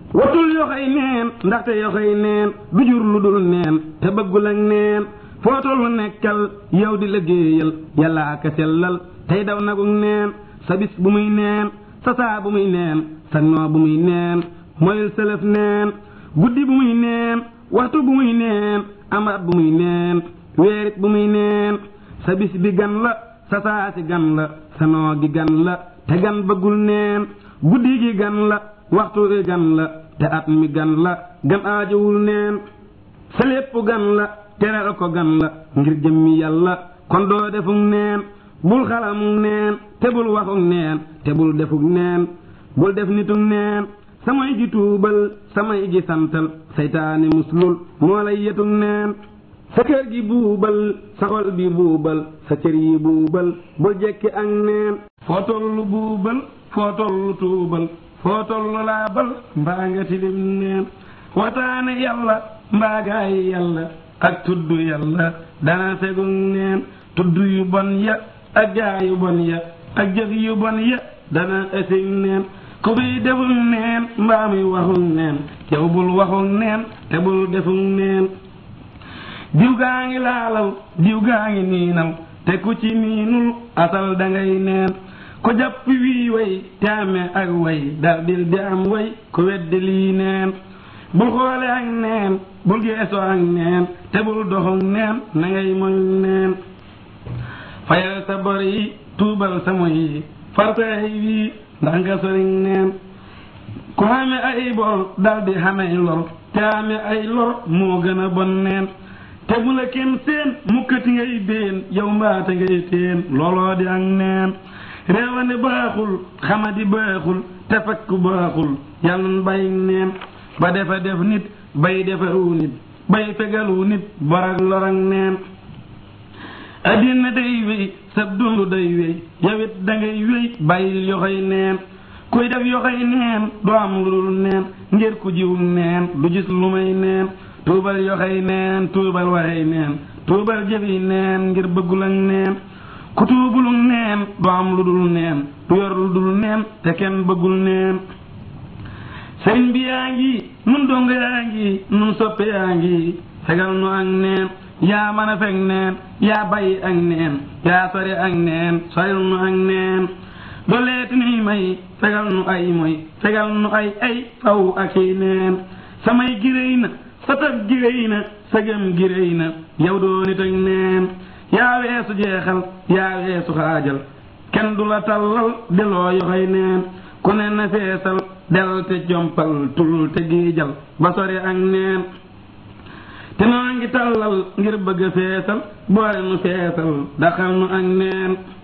watul yoxoy neen ndaxte yoxoy neen du jur lu dul neen te bëggul ak neen foo tollu nekkal yow di liggéeyal yàllaa ka sellal tey daw nagug neen sa bis bu muy neen sa saa bu muy neen sa noo bu muy neen moyul sëlëf neen guddi bu muy neen waxtu bu muy neen amaat bu muy neen weerit bu muy neen sa bis bi gan la sa saa si gan la sa noo gi gan la te gan bëggul neen guddi gi gan la waxtu gi gan la te at mi gan la gan aajowul neen sa lépp gan la teral ko gan la ngir jëmmi yàlla kon doo defuk neen bul xalamuk neen te bul waxuk neen te bul defuk neen bul def nituk neen samay gi tuubal samay gi santal saytaane muslul moo lay yetuk neen sa kër gi buubal sa xol bi buubal sa cër yi buubal bul jekki ak neen foo tollu buubal foo tollu tuubal foo tollu laabal mbaa nga tilim neen wataane yàlla mbaa gaay yàlla ak tudd yàlla dana segug neen tudd yu bon ya ak gaa yu bon ya ak jëf yu bon ya dana ësig neen ku fiy deful neen mbaa muy waxul neen yow bul waxul neen te bul deful neen diw gaa ngi laalaw diw gaa ngi niinal te ku ci niinul asal dangay neen ku jàpp wii way te amee ak way dal dil di am way ku weddi lii neen bul xoole ak neen bul geesoo ak neen te bul doxuk neen na ngay moyul neen fayal sa bor yi tuubal sa moy yi fartay wii ndax nga soriñ neen ku xame ay bor dal di xamey lor te ame ay lor moo gën a bon neen te bu la kenn seen mukkati ngay déen yow mbaate ngay teen looloo di ak neen réewane baaxul xamadi baaxul te fakk baaxul yàlla na bàyyi neen ba defa def nit bay defaru nit bay fegalu nit borak lorak neen addina day wéy sab dundu day wéy yawit dangay wéy bàyyil yoxoy neen kuy def yoxoy neen du am lu dul neen ngir ku jiwul neen du gis lu may neen tuubal yoxoy neen tuubal waxey neen tuubal jëfi neen ngir bëggul ak neen ku tuubuluk neen du am lu dul neen du yor lu dul neen te kenn bëggul neen sëriñ bi yaa ngi nun dong yaa ngi nun soppe yaa ngi fegal nu ak neen yaa mën a fekk neen yaa bàyyi ak neen yaa sori ak neen soril nu ak neen doleeti nuy may fegal nu ay moy fegal nu ay ay faw ak i neen samay giréy na sa tab giréy na sa gëm giréy na yow doo nit ak neen yaa weesu jeexal yaa weesu xaajal kenn du la tallal deloo yoxoy neen ku ne na feesal del te jompal tul te giijal ba sori ak neen te noo ngi tallal ngir bëgg a feesal boole nu feesal daxal nu ak neen